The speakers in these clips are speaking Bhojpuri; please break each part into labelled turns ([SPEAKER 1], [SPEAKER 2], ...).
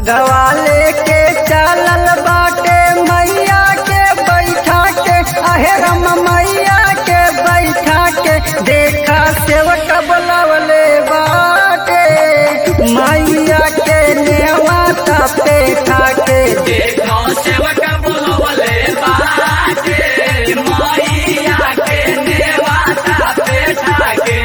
[SPEAKER 1] बगवा लेके चलल बाटे मैया के बैठा के अहेरम मैया के बैठा के देखा सेवक बुलावले बाटे मैया के नेवाता पे ठाके
[SPEAKER 2] देखो सेवक बुलवले बाटे मैया के नेवाता बैठा के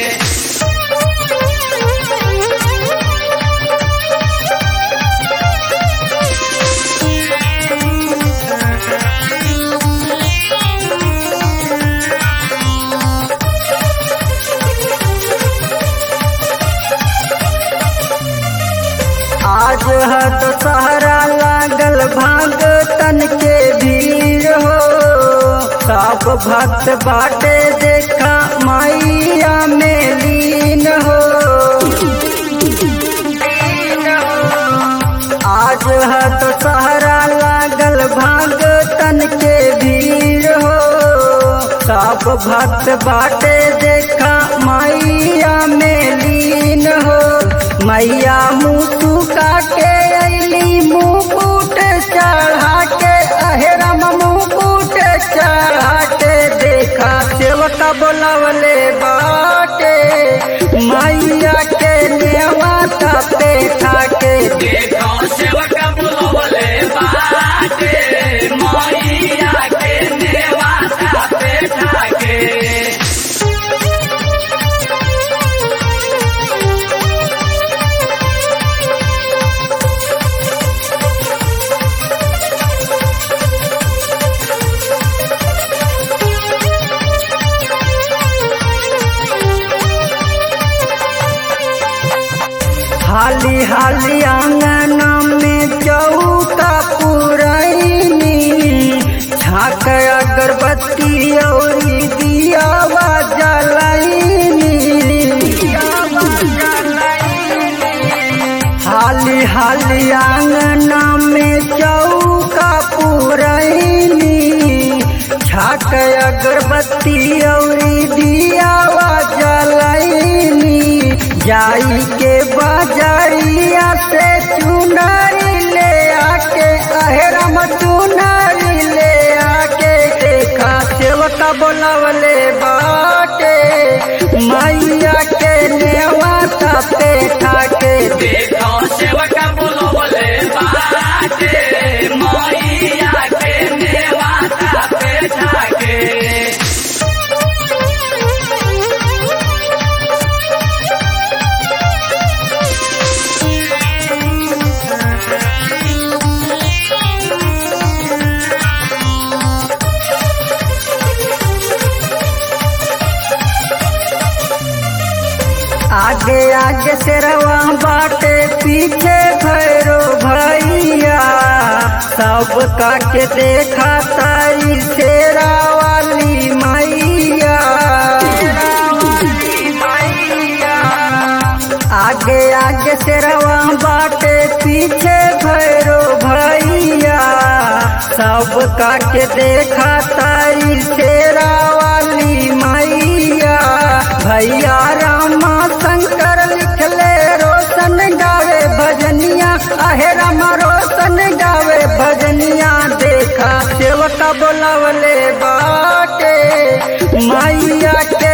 [SPEAKER 1] आज है तो सहरा लागल भाग तन के भीड़ हो सब भक्त बाटे देखा मैया में लीन हो आज है तो सहरा लागल भाग तन के भीड़ हो सब भक्त बाटे देखा मैया में लीन हो मैया मुँह सुखा के अली मुकुट चढ़ा के अहेरम मुकुट चढ़ा के देखा सेवक बोलवले बाटे मैया के नेवाता पे ठाके
[SPEAKER 2] देखो सेवक बुलवले बाटे मैया के नेवाता बैठा के
[SPEAKER 1] हाली हाली आंगन में चौका पुरैनी छाक अगरबत्ती और दियावा जलैनी हाली हाली आंगन में चौका पुरैनी छाक अगरबत्ती और दियावा जलैनी जाई के बाजारिया से चुनरी ले आके अहेरम चुनरी ले आके देखा सेवका बोलावले बाटे मैया के नेवाता पे ठाके
[SPEAKER 2] देखो सेवक बुलवले बाटे मैया के नेवाता बैठा के
[SPEAKER 1] आगे आगे तेरवा बाटे पीछे भैरो भैया सब काके देखा तारी तेरा वाली मैया आगे आगे तेरवा बाटे पीछे भैरो भैया सब काके देखा तारी तेरा वाली मैया भैया रामा शंकर लिखले रोशन गावे भजनिया अहे रामा रोशन गावे भजनिया देखा सेवका बोलावले बाटे मैया के